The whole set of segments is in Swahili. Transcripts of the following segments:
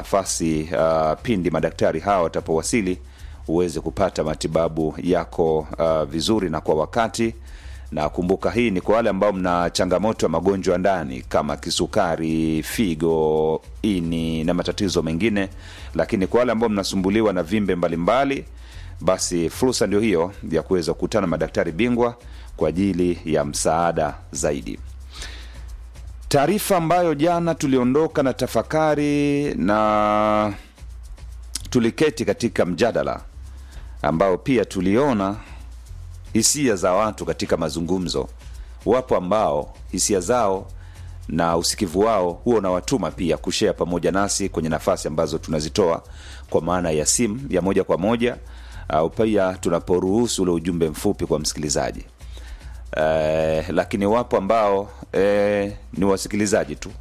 nafasi uh, pindi madaktari hawa watapowasili uweze kupata matibabu yako uh, vizuri na kwa wakati na kumbuka hii ni kwa wale ambao mna changamoto ya magonjwa ndani kama kisukari figo ini na matatizo mengine lakini kwa wale ambao mnasumbuliwa na vimbe mbalimbali mbali, basi fursa ndio hiyo ya kuweza kukutana na madaktari bingwa kwa ajili ya msaada zaidi taarifa ambayo jana tuliondoka na tafakari na tuliketi katika mjadala ambao pia tuliona hisia za watu katika mazungumzo wapo ambao hisia zao na usikivu wao huo unawatuma pia kushea pamoja nasi kwenye nafasi ambazo tunazitoa kwa maana ya simu ya moja kwa moja au pia tunaporuhusu ule ujumbe mfupi kwa msikilizaji eh, lakini wapo ambao eh, ni wasikilizaji tu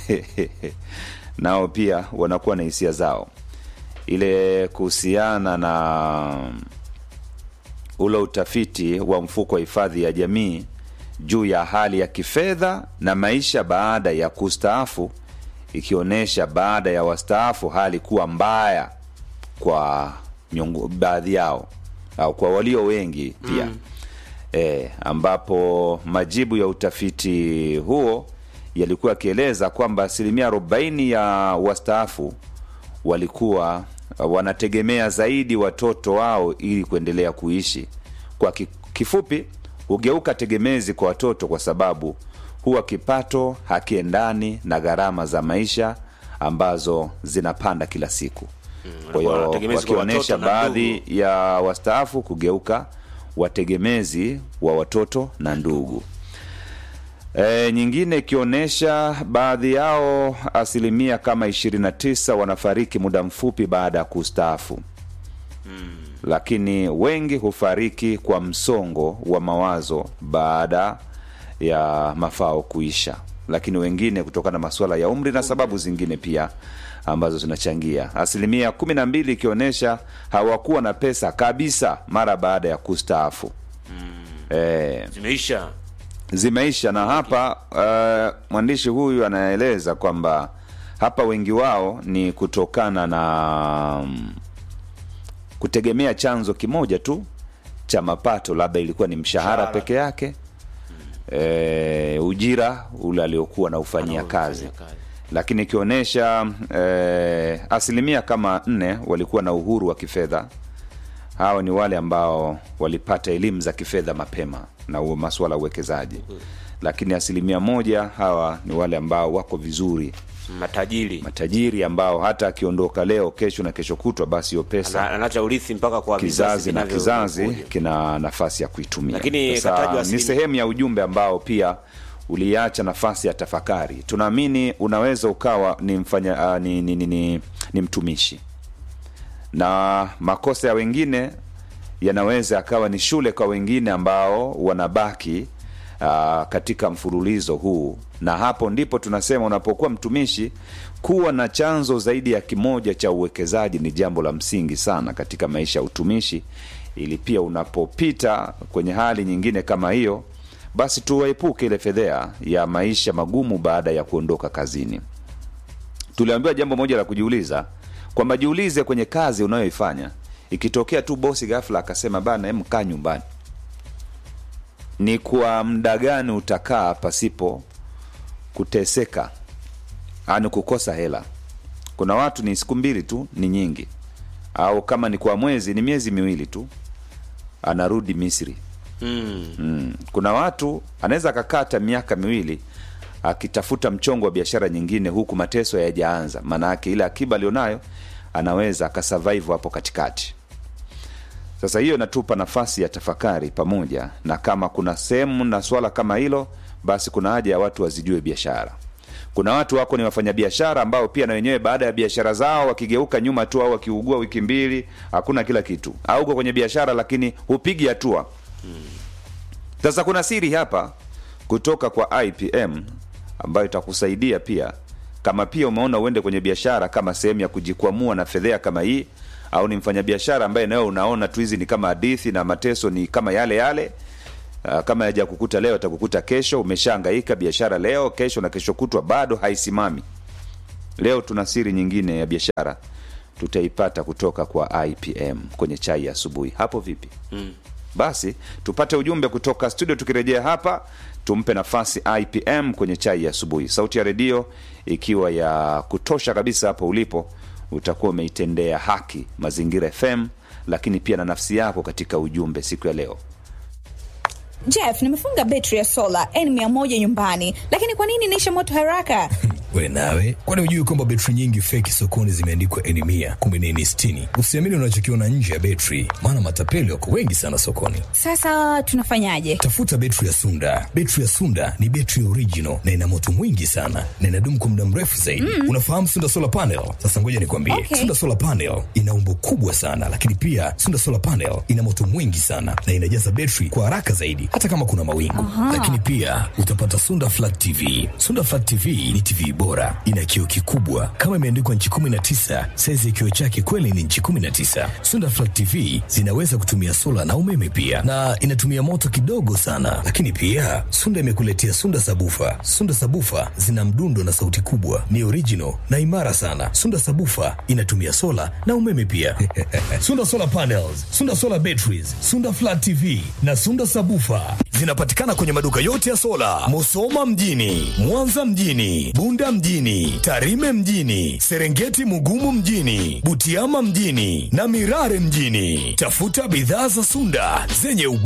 nao pia wanakuwa na hisia zao ile kuhusiana na ule utafiti wa mfuko wa hifadhi ya jamii juu ya hali ya kifedha na maisha baada ya kustaafu ikionyesha baada ya wastaafu hali kuwa mbaya kwa nyungu, baadhi yao au kwa walio wengi pia mm. e, ambapo majibu ya utafiti huo yalikuwa yakieleza kwamba asilimia 40 ya wastaafu walikuwa wanategemea zaidi watoto wao ili kuendelea kuishi kwa kifupi hugeuka tegemezi kwa watoto kwa sababu huwa kipato hakiendani na gharama za maisha ambazo zinapanda kila siku kwa hiyo wakionyesha baadhi ya wastaafu kugeuka wategemezi wa watoto na ndugu E, nyingine ikionyesha baadhi yao asilimia kama 29 wanafariki muda mfupi baada ya kustaafu mm. lakini wengi hufariki kwa msongo wa mawazo baada ya mafao kuisha lakini wengine kutokana na masuala ya umri na sababu zingine pia ambazo zinachangia asilimia kumi na mbili ikionyesha hawakuwa na pesa kabisa mara baada ya kustaafu mm. e, zimeisha zimeisha na hapa uh, mwandishi huyu anaeleza kwamba hapa wengi wao ni kutokana na um, kutegemea chanzo kimoja tu cha mapato labda ilikuwa ni mshahara Mshahara. peke yake e, ujira ule aliokuwa naufanyia kazi kazi. lakini ikionyesha e, asilimia kama nne walikuwa na uhuru wa kifedha hawa ni wale ambao walipata elimu za kifedha mapema na huo masuala ya uwekezaji lakini asilimia moja hawa ni wale ambao wako vizuri matajiri matajiri ambao hata akiondoka leo kesho na kesho kutwa basi hiyo pesa Ana- anacha urithi mpaka kwa kizazi na vinavyo- kizazi vinavyokuja. kina nafasi ya kuitumia Lakini Sasa, katajwa ni asilimia- sehemu ya ujumbe ambao pia uliacha nafasi ya tafakari tunaamini unaweza ukawa ni mfanya uh, ni, ni, ni, ni, ni mtumishi na makosa ya wengine yanaweza akawa ni shule kwa wengine ambao wanabaki uh, katika mfululizo huu na hapo ndipo tunasema unapokuwa mtumishi kuwa na chanzo zaidi ya kimoja cha uwekezaji ni jambo la msingi sana katika maisha ya utumishi ili pia unapopita kwenye hali nyingine kama hiyo basi tuwaepuke ile fedhea ya maisha magumu baada ya kuondoka kazini tuliambiwa jambo moja la kujiuliza kwamba jiulize kwenye kazi unayoifanya ikitokea tu bosi ghafla akasema bana em kaa nyumbani ni kwa muda gani utakaa pasipo kuteseka ani kukosa hela kuna watu ni siku mbili tu ni nyingi au kama ni kwa mwezi ni miezi miwili tu anarudi misri mm. mm. kuna watu anaweza akakaa hata miaka miwili akitafuta mchongo wa biashara nyingine huku mateso yajaanza maanaake ile akiba alionayo anaweza akasurvive hapo katikati sasa hiyo inatupa nafasi ya tafakari pamoja na kama kuna sehemu na swala kama hilo basi kuna haja ya watu wazijue biashara kuna watu wako ni wafanyabiashara ambao pia na wenyewe baada ya biashara zao wakigeuka nyuma tu au wakiugua wiki mbili hakuna kila kitu au uko kwenye biashara lakini hupigi hatua sasa kuna siri hapa kutoka kwa ipm ambayo itakusaidia pia kama pia umeona uende kwenye biashara kama sehemu ya kujikwamua na fedhea kama hii au ni mfanyabiashara ambaye nawe unaona tu hizi ni kama hadithi na mateso ni kama yale yale Uh, kama yaja kukuta leo atakukuta kesho umeshaangaika biashara leo kesho na kesho kutwa bado haisimami leo tuna siri nyingine ya biashara tutaipata kutoka kwa ipm kwenye chai ya asubuhi hapo vipi Mm. basi tupate ujumbe kutoka studio tukirejea hapa tumpe nafasi ipm kwenye chai ya asubuhi sauti ya redio ikiwa ya kutosha kabisa hapo ulipo utakuwa umeitendea haki mazingira fm lakini pia na nafsi yako katika ujumbe siku ya leo Jeff, nimefunga betri ya sola N100 nyumbani, lakini kwa nini inaisha moto haraka? we nawe kwani hujui kwamba betri nyingi feki sokoni zimeandikwa eni mia kumbe ni eni sitini usiamini unachokiona nje ya betri maana matapeli wako wengi sana sokoni Sasa tunafanyaje? tafuta betri ya sunda betri ya sunda ni betri original na ina moto mwingi sana na inadumu kwa muda mrefu zaidi mm. unafahamu sunda solar panel sasa ngoja nikwambie Okay. sunda solar panel ina umbo kubwa sana lakini pia sunda solar panel ina moto mwingi sana na inajaza betri kwa haraka zaidi hata kama kuna mawingu lakini pia utapata sunda flat tv sunda flat tv ni tv bora ina kioo kikubwa kama imeandikwa nchi 19 saizi ya kioo chake kweli ni nchi 19 sunda flat tv zinaweza kutumia sola na umeme pia na inatumia moto kidogo sana lakini pia sunda imekuletea sunda sabufa sunda sabufa zina mdundo na sauti kubwa ni original na imara sana sunda sabufa inatumia sola na umeme pia sunda solar panels sunda solar batteries sunda flat tv na sunda sabufa zinapatikana kwenye maduka yote ya sola musoma mjini mwanza mjini bunda mjini tarime mjini serengeti mugumu mjini butiama mjini na mirare mjini tafuta bidhaa za sunda zenye ubora